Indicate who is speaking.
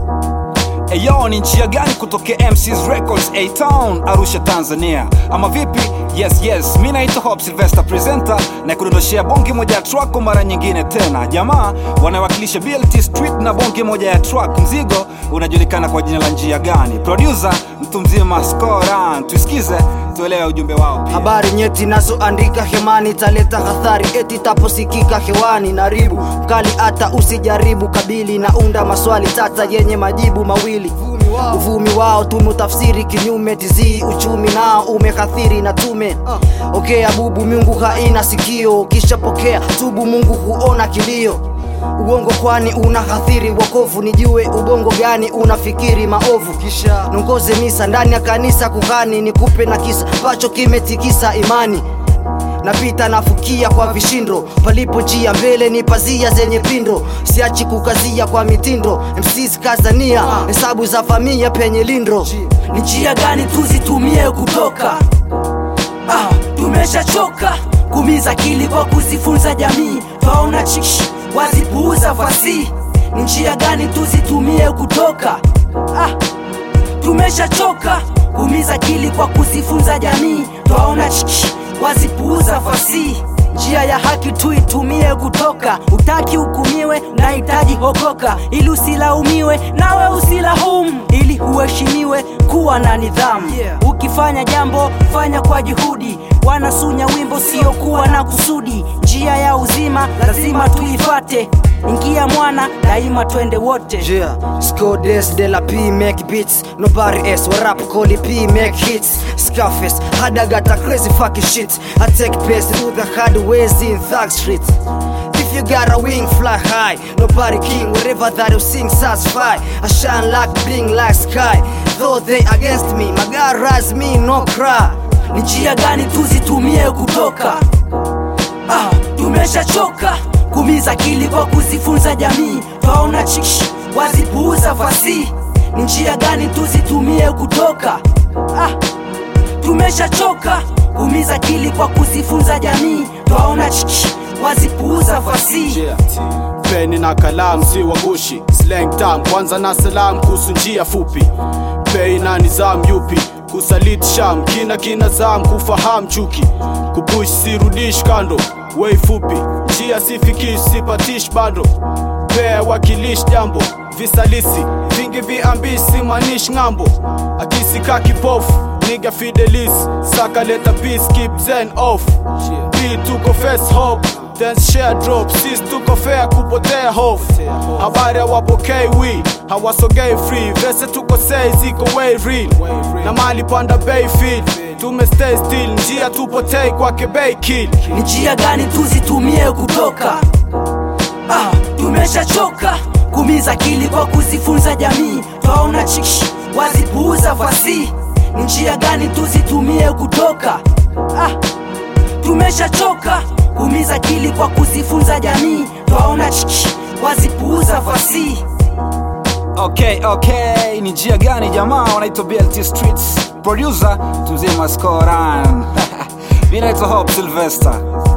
Speaker 1: Eyo, ni njia gani kutokea MCs Records A Town Arusha Tanzania, ama vipi? Yes, yes, mi naitwa Hope Sylvester presenter na kudondoshea bonge moja ya track kwa mara nyingine tena. Jamaa wanawakilisha BLT Street na bonge moja ya track. Mzigo unajulikana kwa jina la njia gani? Producer mtu mzima Scoran, tusikize tuelewe ujumbe wao pia.
Speaker 2: habari nyeti nazoandika hemani taleta hathari eti taposikika hewani naribu mkali hata usijaribu kabili naunda maswali tata yenye majibu mawili uvumi wao tumeutafsiri kinyume tizii uchumi nao umekathiri na tume okea bubu mungu haina sikio ukishapokea tubu mungu huona kilio uongo kwani unahathiri wokovu nijue ubongo gani unafikiri maovu kisha nongoze misa ndani ya kanisa kuhani nikupe na kisa ambacho kimetikisa imani napita nafukia kwa vishindo palipo njia mbele ni pazia zenye pindo siachi kukazia kwa mitindo mcs kazania hesabu za famia penye lindro
Speaker 3: ni njia gani tuzitumie kutoka ah, tumeshachoka kumiza akili kwa kuzifunza jamii twaona chish wazipuuza fasihi ni njia gani tuzitumie kutoka ah, tumeshachoka kumiza akili kwa kuzifunza jamii twaona chish wazipuuza fasihi njia ya haki tuitumie kutoka utaki hukumiwe nahitaji okoka ili usilaumiwe nawe usilaumu ili uheshimiwe kuwa na nidhamu
Speaker 2: Yeah.
Speaker 3: ukifanya jambo fanya kwa juhudi wanasunya wimbo siokuwa na kusudi njia ya uzima lazima tuifate ingia mwana daima twende wote
Speaker 2: Yeah, Scodes de la P make beats Nobody else what rap call it P make hits Scarface, had I got a crazy fucking shit I take pace through the hard ways in Thug Street If you got a wing, fly high Nobody king, wherever that you sing, satisfy I shine like bling like sky Though they against me, my God rise me, no cry
Speaker 3: ni njia gani tuzitumie kutoka ah, tumeshachoka kumiza akili kwa kuzifunza jamii twaona chish wazipuuza fasihi ni njia gani tuzitumie kutoka ah, tumeshachoka kumiza akili kwa kuzifunza jamii twaona chish wazipuuza fasihi
Speaker 4: Yeah. peni na kalamu si wagushi slang tam kwanza na salam kuhusu njia fupi pei na nizam yupi kusaliti sham kina kina zam kufahamu chuki kupush sirudish kando wei fupi njia sifikish sipatish bado pea wakilish jambo visalisi vingi viambisi manish ng'ambo akisika kipofu niga fidelis saka leta peace keep zen off P tuko face hope then share drop sis tuko fair kupotea hofu habari hawapokei wi hawasogei free vese tuko sei ziko way real na mali panda bay field tume stay still njia tupotei kwake bay kill
Speaker 3: ni njia gani tuzitumie kutoka ah, tumeshachoka kumiza akili kwa kuzifunza jamii twaona chish wazipuuza fasihi ni njia gani tuzitumie kutoka ah, tumeshachoka kumiza akili kwa kuzifunza jamii twaona chish wazipuuza fasihi
Speaker 1: Okay, okay, ni njia gani jamaa wanaitwa BLT Streets. Producer tumzima Scoran. Mimi naitwa Hope Sylvester.